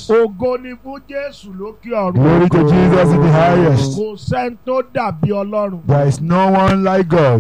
ògo ni fún Jésù lókè ọ̀run. Glory to Jesus in the highest. kò sẹ́ni tó dàbí Ọlọ́run. There is no one like God.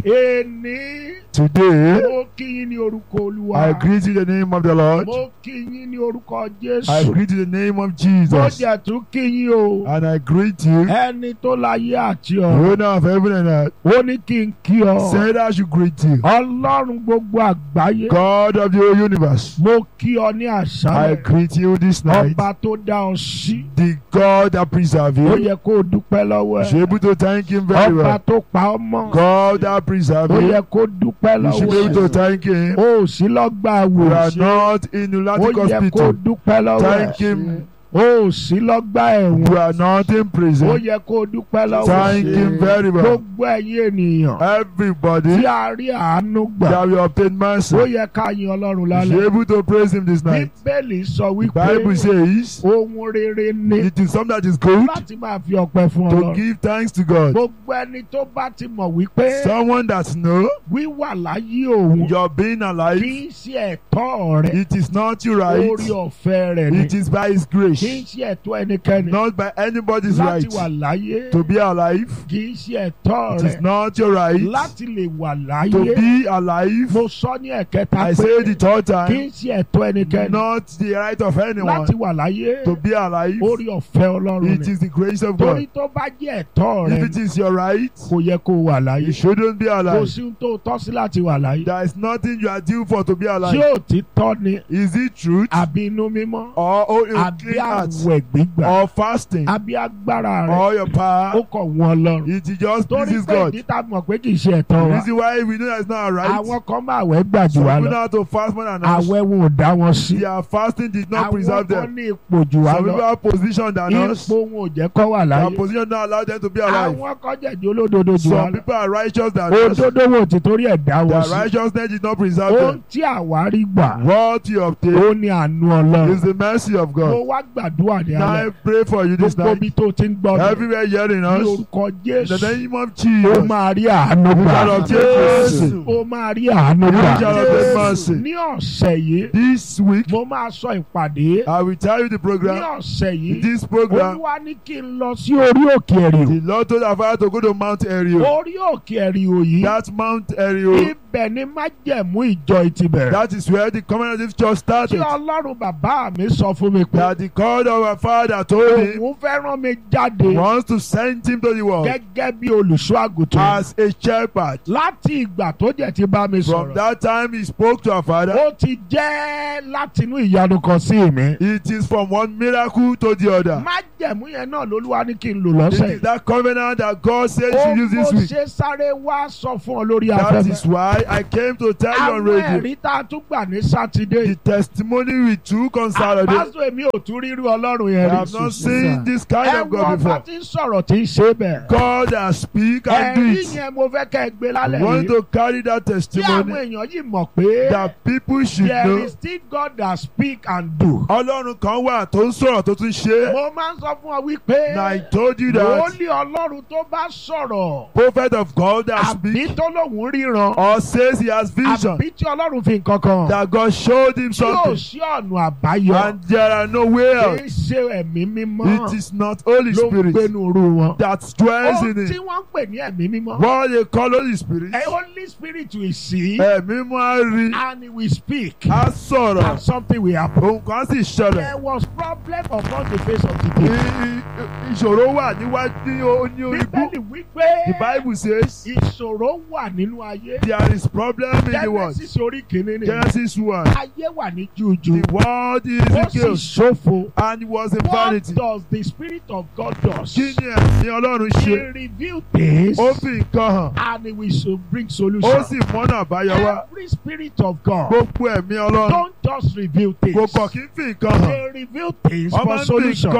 èní Today, mo kí yín ní orúkọ Olúwa. I greet you in the name of the Lord. mo kí yín ní orúkọ I Jésù. greet you in the name of mo Jesus. jẹ̀ tún kí yín o. And I greet you, ẹni tó láyé àti the ọ̀run. owner of heaven and earth. ó ní kí n kí ọ. Said I should greet you. Ọlọ́run gbogbo àgbáyé. God of the whole universe. mo kí ọ ní I àṣálẹ̀. greet you this night. ọba tó dá ọ sí. The God that preserve ó you. yẹ kó o dúpẹ́ lọ́wọ́ You should be ẹ̀. able to thank him very ọba well. tó pa ọ mọ́. God that preserve ó you. yẹ kó dúpẹ́ You should be able lọ́wọ́ to ẹ̀. thank him. o ò sí lọ́gbà You are àwòrán. not in ó lunatic yẹ kó hospital. dúpẹ́ lọ́wọ́ Thank ẹ̀. him. o ò sí lọ́gbà ẹ̀wọ̀n. You are not in ó prison. yẹ kó dúpẹ́ lọ́wọ́ Thank ẹ̀. him very well. gbogbo ẹ̀yin ènìyàn tí Everybody a rí àánú gbà. that will obtain mercy. ó yẹ ká yin Ọlọ́run You should be lálẹ́. able to praise him this night. bíbélì sọ The Bible wípé says ohun rere ni it is something that is good láti máa fi ọpẹ́ fún to Ọlọ́run. give thanks to God. gbogbo ẹni tó bá ti mọ̀ wípé Someone that know wíwà láyé òun you're being kì alive, í ṣe ẹ̀tọ́ rẹ̀ it is not your right. orí ọ̀fẹ́ rẹ̀ ni It is by His kì í grace, ṣe ẹ̀tọ́ ẹnikẹ́ni not by anybody's láti right. wà láyé To be alive, kì í ṣe ẹ̀tọ́ it is rẹ̀ not your right. láti lè wà láyé To be alive, mo sọ ní ẹ̀kẹta I pé say the third kì í time, ṣe ẹ̀tọ́ ẹnikẹ́ni not the right of anyone. láti wà láyé To be alive, orí ọ̀fẹ́ Ọlọ́run it ni is the grace of torí God. tó bá jẹ́ ẹ̀tọ́ If rẹ̀ it is your right, kò yẹ kó wà láyé you shouldn't be kò alive. sí ohun tó tọ́ sí láti wà láyé There is nothing you are due for to be tí alive. ò ti tọ́ ni Is it truth àbí inú mímọ́ or oh, a àbí clean heart àwẹ̀ gbígbà or fasting àbí agbára rẹ̀ or your ó power? kọ̀ wọ́n lọ́rùn. It just torí pleases pé God. ìdí tá a mọ̀ pé kì í ṣe ẹ̀tọ́ The wa reason why we know that it's not our right. àwọn kan máa wẹ̀ gbà jù Some wá people know lọ how to fast more than us. àwẹ̀ wọn ò dá wọn sí Their fasting did not àwọn preserve kan them. ní ipò jù wá Some people lọ have position than us. ipò wọn ò jẹ́ kọ́ wà Their láyé position don't allow them to be alive. àwọn kan jẹ̀jẹ̀ olódodo jù wá Some lọ people are righteous than us. òdodo wo ti torí ẹ̀ dá wọn Their sí righteousness did not preserve ohun them. tí àwa rí gbà What you obtain ó ní àánú Ọlọ́run is the mercy of mo God. wá gbàdúrà ní Now alẹ́ I pray for you this gbogbo night. ibi tó ti ń gbọ́ mi Everywhere hearing ní us. orúkọ In Jésù the name of ó Jesus. máa rí àánú We gbà shall obtain mercy. ó máa rí àánú We gbà shall obtain mercy. ní ọ̀sẹ̀ yìí This week, mo máa sọ ìpàdé I will tell you the ní program. ọ̀sẹ̀ yìí This program, olúwa ní kí n lọ sí orí òkè ẹ̀rìò the Lord told our father to go to Mount Ariel. orí òkè ẹ̀rìò yìí That Mount Ariel, ibẹ̀ ni májẹ̀mú ìjọ ti bẹ̀rẹ̀ that is where the covenant church tí started. ọlọ́run bàbá mi sọ fún mi pé That the God of our father told him òun fẹ́ rán mi jáde wants to send him to the world gẹ́gẹ́ bí olùṣọ́ àgùntàn as a shepherd. láti ìgbà tó jẹ́ ti bá mi From sọ̀rọ̀ that time he spoke to our father. ó ti jẹ́ látinú ìyanu kan sí mi It is from one miracle to the other. májẹ̀mú yẹn náà lolúwa ní kí n lò It lọ́sẹ̀ is that covenant that God said you ó should use mo this week. ṣe sáré wá sọ fún ọ lórí That is afẹ́fẹ́ why I came to tell you on àwọn radio. ẹ̀rí tá a tún gbà ní sátidé The testimony we took on Saturday. àpásọ èmi ò tún rírú ọlọ́run I yẹn have rí not seen this kind ẹ of wọ́n God bá before. ti ń sọ̀rọ̀ tí ń ṣe bẹ́ẹ̀ God that speak and do ẹ̀rí it. yẹn mo fẹ́ kẹ́ ẹ gbé lálẹ́ I want yìí to carry that tí àwọn testimony èèyàn yìí mọ̀ pé that people should there know. is still God that speak and do. Ọlọ́run kan wà tó ń sọ̀rọ̀ tó tún ṣe. mo máa ń sọ fún ọ wípé Na I told you that wòlíì ọlọ́run tó bá sọ̀rọ̀ prophet of God that àbí speak tó lóun ríran or says he has vision àbí tí ọlọ́run fi nǹkan kan that God showed him tí yóò something sí ọ̀nà àbáyọ and there are no way kì out. í ṣe ẹ̀mí mímọ́ It is not Holy ló ń Spirit gbénu ru wọn. that dwells ohun in tí it. wọ́n ń pè ní ẹ̀mí mímọ́ What they call Holy Spirit. a holy spirit will see Ẹ̀mí mú á rí and he will speak á and sọ̀rọ̀. something will happen. Òun kan sì ṣẹlẹ̀. there was problem upon the face of the I- deep. i- Ìṣòro wà níwájú ní o- ní orí bú. bíbélì wípé The Bible says ìṣòro wà nínú ayé. there is problem in the world. Genesis orí kìíní ni. Genesis 1. ayé wà ní jújú. The world is ó in sì chaos ṣòfò. and it was in what vanity. does the spirit of God does? Kí ni ẹ̀mí Ọlọ́run he ṣe? reveal things Ó fi nǹkan hàn. and he will so bring solution. Ó sì mọ́nà àbáyọ wá. every spirit of God Gbogbo ẹ̀mí Ọlọ́run don't just reveal things. kò kọ̀ kí n fi nǹkan hàn. they reveal things Ọmọ for ń fi solution. nǹkan fún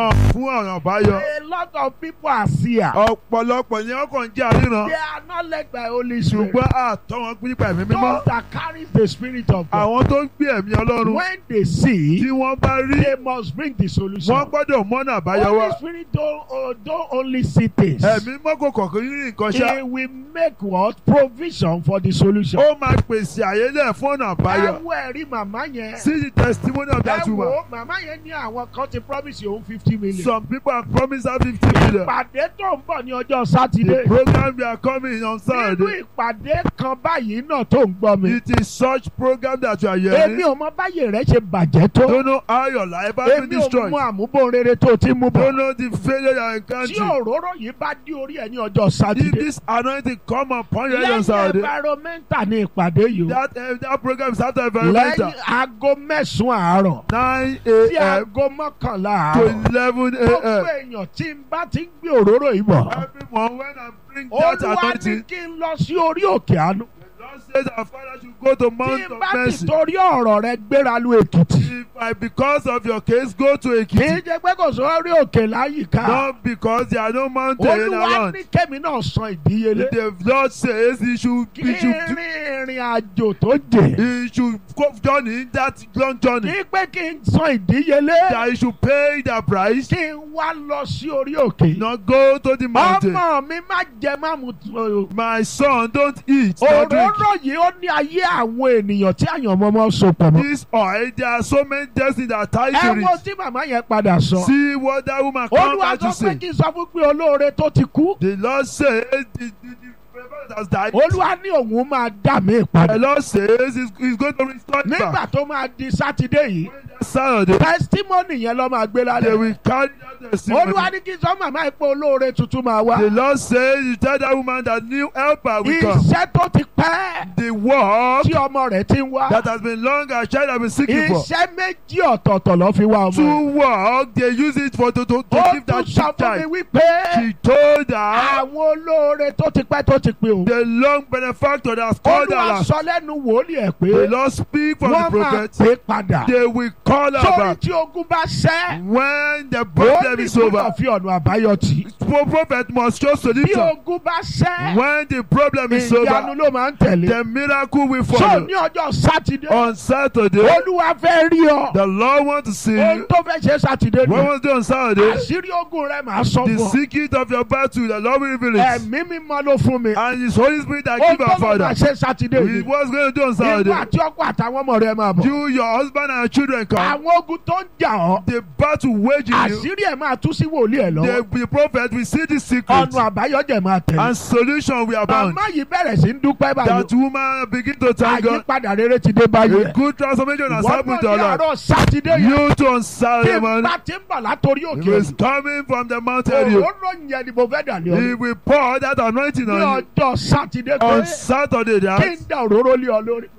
ọ̀nà àbáyọ. A lot of people are seer. ọ̀pọ̀lọpọ̀ ni wọ́n kàn ń jẹ́ àríran. They are not led by Holy Spirit. ṣùgbọ́n àtọ́ wọn pín nípa ẹ̀mí mímọ́. Those that carries the Spirit of God. àwọn tó ń gbé ẹ̀mí ọlọ́run When they see, tí wọ́n bá rí they must bring the solution. wọ́n gbọ́dọ̀ mọ́nà àbáyọ wá. Holy Spirit don't, uh, don't only see things. ẹ̀mí mọ́kò kọ̀ọ̀kan rí nǹkan ṣá. He will make what? Provision for the solution. ó máa pèsè àyélẹ̀ fún ọ̀nà àbáyọ. Ẹ wo ẹ̀rí màmá yẹn. see the testimony of Ẹ that woman. wo màmá yẹn ní àwọn kan ti promise òun fifty million. some people have promised her fifty million. Ìpàdé tó ń bọ̀ ní ọjọ́ the Sátidé. program we are coming on Nínú Saturday. ìpàdé kan báyìí náà tó ń gbọ́ mi. it is such program that you are Èmi hearing. ò mọ báyìí rẹ̀ ṣe bàjẹ́ tó. don't know how your life has been Èmi ò destroyed. mọ àmúbọ̀n rere tó ti mú bọ̀. don't know the failure you are Tí encountering. òróró yìí bá dí orí ẹ̀ ní ọjọ́ if Sátidé. this anointing come upon you on Lẹ́yìn Saturday. environmental ní ìpàdé yìí o. that uh, that program is after environmental. Lẹ́yìn aago mẹ́sàn-án àárọ̀. nine Sí a.m. aago mọ́kànlá to àárọ̀. eleven Gbogbo a.m. èèyàn tí n bá ti ń gbé òróró yìí bọ̀. everyone when I bring that Olúwa ní anointing. kí n lọ sí orí òkè àánú. the Lord says our father should go to Tí Mount n of bá ti Mercy. torí ọ̀rọ̀ rẹ gbéra lu Èkìtì. if I because of your case go to Kì í Ekiti. jẹ́ pé kò sórí òkè láyìíká. not because there are no mountain Olúwa around. ní kẹ́mi náà san ìdíyelé. the Lord says he should Kí he should rin ìrìn àjò tó jè. he should go journey that long journey. Kí pé kí n san ìdíyelé. that he should pay the price. Kí n wá lọ sí orí òkè. not go to the mountain. Ọmọ mi má jẹ má mu tó. my son don't eat not drink. Òróró yìí ó ní ayé àwọn ènìyàn tí àyànmọ́mọ́ so pọ̀ mọ́. this oil there are so many destiny that tie Ẹ to wo it. tí màmá yẹn padà sọ. see what that woman come Olúwa back sọ to pé say. kí n sọ fún pé olóore tó ti kú. the Lord says the the the prophet has died. Olúwa ní òun máa dà mí the padà. Lord says he's, he's going to restore it Nígbà back. tó máa di Sátidé yìí, when that Saturday testimony yẹn ló máa gbé they lálẹ́. will carry that testimony. Olúwa ní kí n sọ màmá ipò olóore tuntun máa wá. the Lord says you tell that woman that new helper will come. Iṣẹ́ tó ti pẹ́ the work tí ọmọ rẹ̀ ti ń wá. that has been long as child has been seeking for. Iṣẹ́ méjì ọ̀tọ̀ọ̀tọ̀ ló fi wá ọmọ rẹ̀. to work they use it for to to, to Ó give tún that sọ fún mi child. wípé she told her àwọn olóore tó ti pẹ́ tó ti pé o. the long benefactor that has called her Olúwa last. sọ lẹ́nu wòlíì ẹ̀ pé the Lord speak from the wọ́n máa prophet. pè é padà. they will call her Sórí back tí ogun bá ṣẹ́, when the ó problem ní is over. gbọ́dọ̀ fi ọ̀nà àbáyọ tì. pro prophet must show Bí solution ogun bá ṣẹ́, when the problem is ìyanu over. ló máa ń tẹ̀lé. the miracle will So follow. ní ọjọ́ Sátidé, on Saturday Olúwa fẹ́ rí ọ. the Lord want to see Ohun you. tó fẹ́ ṣe Sátidé what ni. was done on Saturday. Àṣírí ogun rẹ̀ máa sọ the fún ọ. secret of your battle the Lord will reveal it. Ẹ̀mí mímọ́ ló fún mi. and his Holy Spirit that Ohun give tó our lọ́ father. máa ṣe Sátidé he yìí. was going to do on Ìwọ Saturday. àti ọkọ àtàwọn ọmọ rẹ̀ máa bọ̀. you your husband and your children come. Àwọn ogun tó ń jà ọ́. the battle waging you. Àṣírí ẹ̀ máa tú sí wòlíì ẹ̀ lọ́wọ́. the the prophet will see the secret. Ọ̀nà àbáyọ jẹ̀ máa tẹ̀lé. and solution will abound. Màmá yìí bẹ̀rẹ̀ sí ń dúpẹ́ báyìí. that woman begin to thank God. Àyípadà rere ti dé báyìí. a good transformation has Wọ́n happened náà to ní our life. àárọ̀ Sátidé yẹn. you too on Tí Saturday n morning. bá ti ń bọ̀ látòrí he òkè. was coming from the mountain. area. Òróró yẹn ni mo fẹ́ dà lé he ọ. will pour that anointing Ní on you. ọjọ́ Sátidé on pé Saturday kí that. n da òróró lé ọ lórí.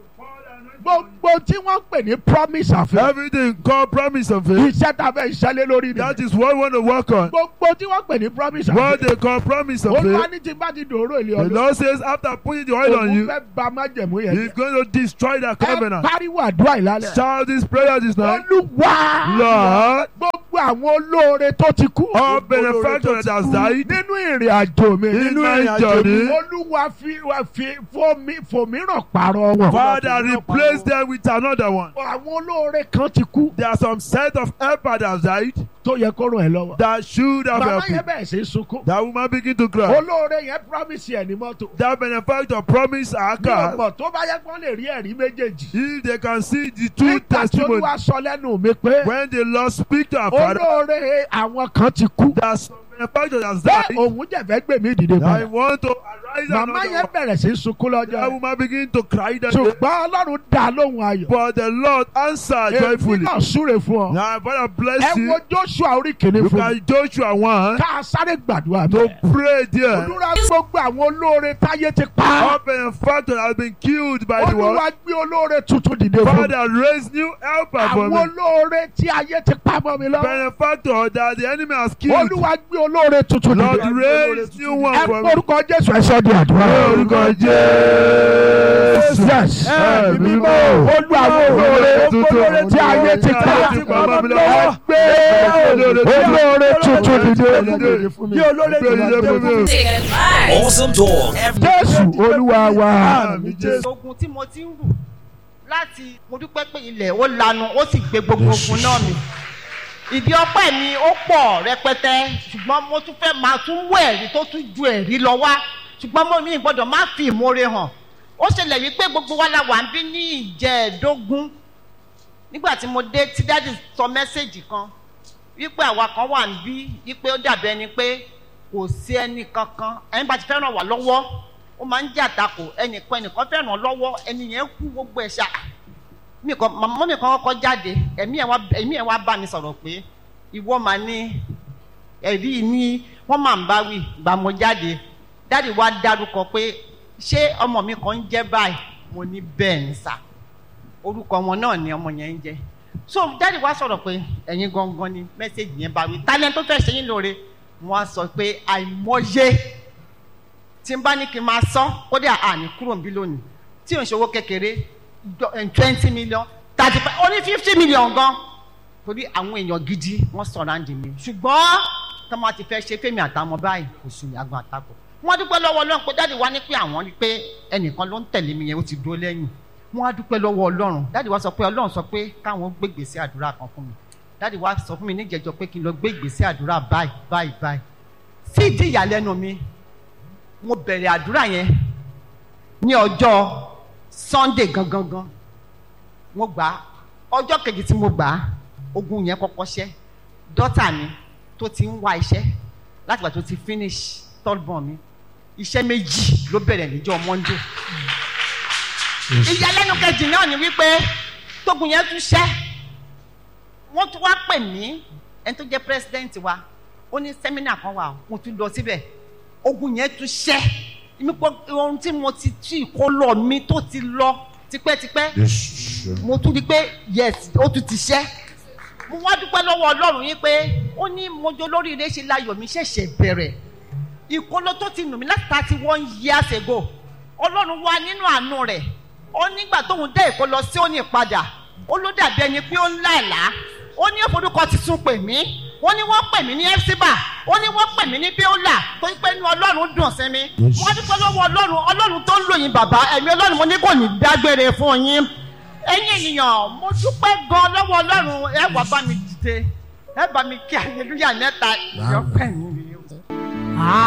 Gbogbo tí wọ́n pè ní promise àfẹ́. everything called promise of faith. Iṣẹ́ tá a fẹ́ ṣẹlẹ̀ lórí ni. that is what we want to work on. Gbogbo tí wọ́n pè ní promise what àfẹ́. they call promise of Olúwa faith. ní tí n bá ti dòró ilé the ọdún. Lord says after putting the oil on Òun you. fẹ́ ba májẹ̀mú yẹn he's jẹ́. going to destroy that Ẹ covenant. pariwo àdúrà ìlàlẹ̀. shout this prayer this night. Olúwa. Lord. Gbogbo àwọn olóore tó ti kú. all Gbogbo olóore benefactor tó that ti has kú. died. Nínú ìrìn àjò mi. Nínú ìrìn ìrìn àjò àjò mi. mi. Olúwa fi wa fi fòmí fòmíràn pààrọ̀ wọn. Father replace them with another one. Àwọn olóore kan ti kú. there are some set of helper that have died. Tó yẹ kó ràn ẹ́ lọ́wọ́. that should have Màmá helped you. yẹn bẹ̀rẹ̀ sí í sunkún. that woman begin to cry. Olóore yẹn promise ẹ̀ ní mọ́tò. that benefactor promise her Mi ò car. mọ̀ tó bá yẹ kó lè rí ẹ̀rí méjèèjì. if they can see the two Nígbà tí testimonies. Olúwa sọ lẹ́nu mi pé when the Lord speak to our father. olóore àwọn kan ti kú. that some benefactor has Bẹ́ẹ̀ died. òun jẹ̀fẹ́ gbé mi dìde I padà. want to arise Màmá another yẹn one. bẹ̀rẹ̀ sí í sunkún lọ́jọ́ that yẹn. woman begin to cry that day. ṣùgbọ́n ọlọ́run dá lóhùn ayọ̀. but the Lord answered èmi joyfully. náà súre fún ọ. now Father ẹ bless wo you. joshua orí kìíní you fún mi. can Joshua one. ká a sáré gbàdúrà to bẹ́ẹ̀. pray there. olúwa gbogbo àwọn olóore táyé ti pa. all benefactor has been killed by the world. olúwa gbé olóore tuntun dìde fún mi. Father raise new helper for àwọn me. olóore tí ayé ti pa mọ́ mi lọ. benefactor that the enemy has killed. olúwa gbé olóore tuntun Lord dìde raise new one ẹ for me. orúkọ jésù ẹ sọ di àdúrà. Orúkọ Jésù. yes Ẹ̀mí mímọ́. olú àwọn olóore tuntun tí ayé ti ká Tí bàbá mi lọ́wọ́. gbé olóore tuntun dìde bí olóore tó Dìde fún mi. Awesome talk. Every jésù olúwa wa Àmín Jésù. ogun tí mo ti ń rù láti mo dúpẹ́ pé ilẹ̀ ó lanu ó sì gbé gbogbo ogun náà mi ìdí ọpẹ́ mi ó pọ̀ rẹpẹtẹ ṣùgbọ́n mo tún fẹ́ máa tún wọ ẹ̀rí tó tún ju ẹ̀rí lọ wá ṣùgbọ́n mo mi gbọ́dọ̀ má fi ìmoore hàn ó ṣẹlẹ̀ wípé gbogbo wa la wà ń bí ní ìjẹ́ẹ̀dógún nígbà tí mo dé tí dáàdì sọ mẹ́sẹ̀gì kan wípé àwa kan wà ń bí wípé ó dàbí ẹni pé kò sí ẹnì kankan ẹni bá ti fẹ́ ràn wá lọ́wọ́ ó máa ń jà takò ẹnìkan ẹnìkan fẹ́ ràn lọ́wọ́ ẹni yẹn kú gbogbo ẹ̀ ṣá mi kan màmá mi kan kọ́kọ́ jáde ẹ̀mí ẹ̀ wá ẹ̀mí ẹ̀ wá bá mi sọ̀rọ̀ pé ìwọ máa ní ẹ̀rí ní wọ́n máa ń bá wí gbà mo jáde dáàdi wá dárúkọ pé ṣé ọmọ mi kan ń jẹ́ báyìí mo ní bẹ́ẹ̀ ní sà orúkọ wọn náà ni ọmọ yẹn ń jẹ́ so dáàdi wá sọ̀rọ̀ pé ẹ̀yin gangan ni mẹ́sẹ̀gì yẹn bá wí talent tó fẹ́ ṣe yín lóore wọ́n á sọ pé àìmọye tí n bá ní kí n máa sán kódà àní kúrò ń bí lónìí tí ò ń ṣòwò kékeré twenty million thirty five ó ní fifty million gan torí àwọn èèyàn gidi wọ́n surround mi ṣùgbọ́n tọ́mọ ti fẹ́ ṣe fẹ́mi àtàwọn báyìí kò sùn àgbọn àtakò wọ́n dúpẹ́ lọ́wọ́ ọlọ́run pé dáàdi wá ní pé àwọn rí pé ẹnìkan ló ń tẹ̀lé mi yẹn ó ti dúró lẹ́yìn wọ́n á dúpẹ́ lọ́wọ́ ọlọ́run dáàdi wá sọ pé ọlọ́run sọ pé káwọn gbé ìgbésẹ̀ àdúrà kan fún mi dáàdi wá sọ fún mi níjẹjọ pé kí n lọ gbé ìgbésẹ̀ àdúrà báyìí báyìí báyìí sí ìdí ìyàlẹ́nu mi mo bẹ̀rẹ̀ àdúrà yẹn ní ọjọ́ sunday gangan gan mo gbà á ọjọ́ kejì tí mo gbà á ogun yẹn kọ́kọ́ ṣẹ́ dọ́tà mi tó ti ń wá iṣẹ́ láti gbà tó ti finish third born mi iṣẹ́ méjì ló bẹ̀rẹ̀ níjọ́ monday ìyàlẹ́nu kejì náà ni wípé tógun yẹn tún ṣẹ́ wọ́n tún wá pè mí ẹni tó jẹ́ president wa ó ní sẹ́mínà kan wà mo tún lọ síbẹ̀ ogun yẹn tún ṣẹ́ mi pọ ohun tí mo ti tú ìkólọ mi tó ti lọ tipẹ́tipẹ́ mo tún di pé yes ó tún ti ṣẹ́ mo wá dúpẹ́ lọ́wọ́ ọlọ́run yín pé ó ní mojo lóríire ṣe láyọ̀ mi ṣẹ̀ṣẹ̀ bẹ̀rẹ̀ ìkólọ tó ti nù mí láti thirty one years ago ọlọ́run wá nínú àánú rẹ̀ ó nígbà tóun dé ìkólọ sí òní padà ó ló dàbí ẹni pé ó ń láàlá ó ní òforúkọ tuntun pè mí ó ní wọ́n pè mí ní ẹ́fíbà ó ní wọ́n pè mí ní bíólà tó ń pẹ́ ní ọlọ́run dùn sí mi wọ́n dúpẹ́ lọ́wọ́ ọlọ́run ọlọ́run tó ń lò yín bàbá ẹ̀mí ọlọ́run mo ní kò ní dágbére fún yín ẹ̀yin ènìyàn mo dúpẹ́ gan lọ́wọ́ ọlọ́run ẹ wá bá mi dìde ẹ bá mi kí aleluya mẹ́ta ìyọ́pẹ́ mi rèé o.